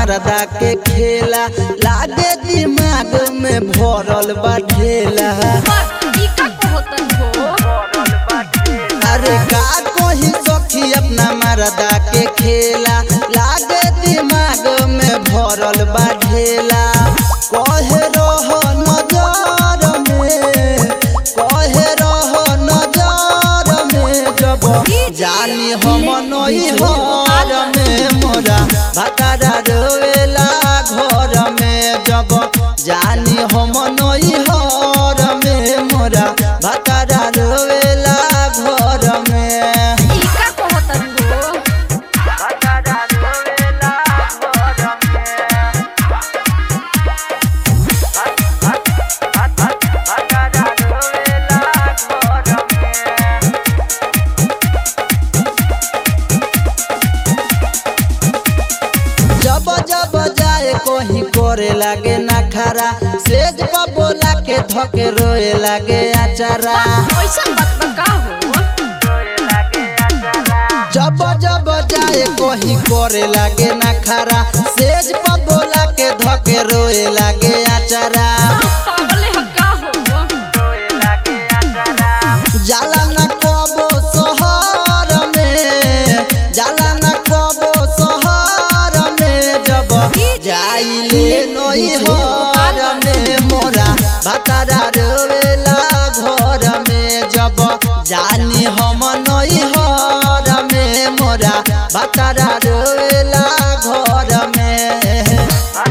मर्दा के खेला लागे दिमाग में भरल बा ढेला पर ई का कहतन हो अरे का कोही सखी अपना मर्दा के खेला लागे दिमाग में भरल बा ढेला कहे रह नजर में कहे रह नजर में जब जानी हम नई हर में मोरा भतारा रोवेला घर में जब जानी हम नई हर में मोरा भतारा रोवेला घर में ई का कहतन हो जब जब जाए कहीं करे लागे ना खरा सेज पर बोला के धके रोए लागे अचारा ऐसन बात बा का हो जब जब जाए कहीं करे लागे ना खरा सेज पर बोला के धके रोए लागे अचारा पागल है का हो जाला न कबो शहर में जाला न कबो शहर में जब जाइले नई हर में मोरा भतारा रोवेला घर में जब जानी हम नई हर में मोरा भतारा रोवेला घर में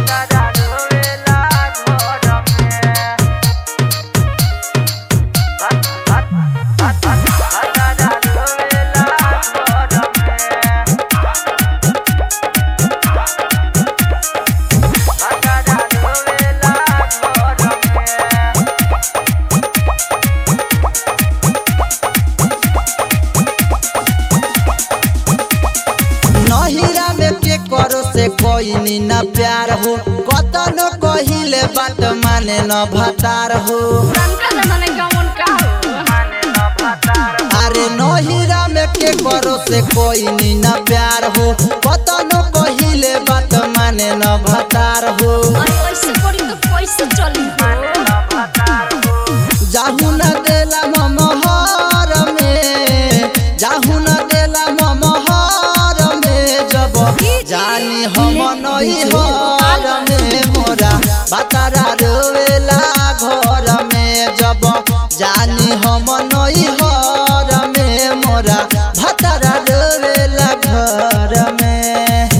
नहिरा में के करो से कोई नी न प्यार हो कतनो कहिले बात माने न भतार हो पुरानका जमाना कौन का हो अरे नहिरा में के करो से कोई नी न प्यार हो कतनो कहिले बात माने न भतार हो अरे ऐसे करी तो कैसे चली हो जाहु न देला ममहर में जाहु न देला ममहर में जब जानी हम नई हर में मोरा बतारा रोवेला घर में जब जानी हम नई हर में मोरा भतारा रोवेला घर में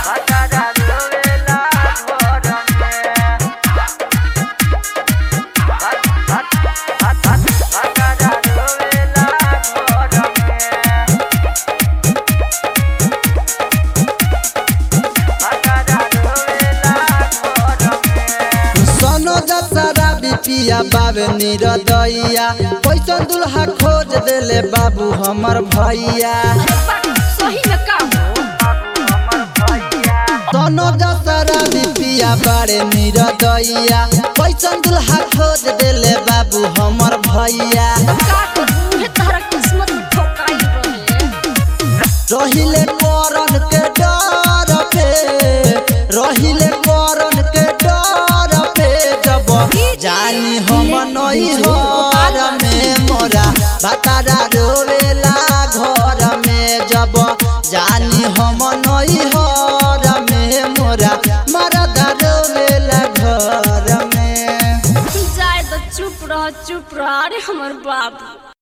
सोनो जसरा बिपिया बाबे निरदैया कैसन दुल्हा खोज देले बाबू हमर भैया अरे बात सही में का हो सोनो जसरा बिपिया बारे निरदैया कैसन दुल्हा खोज देले बाबू हमर भैया का करू हे तारा किस्मत में ठोकाई रहे रहिले करन के डर पे रहिले करन के डर पे जब जानी हम नई हर में मोरा भतारा रोवेला घर में जब जानी हम नई हर में मोरा मरदा रोवेला घर में जाए तो चुप रह चुप रह अरे हमर बाबू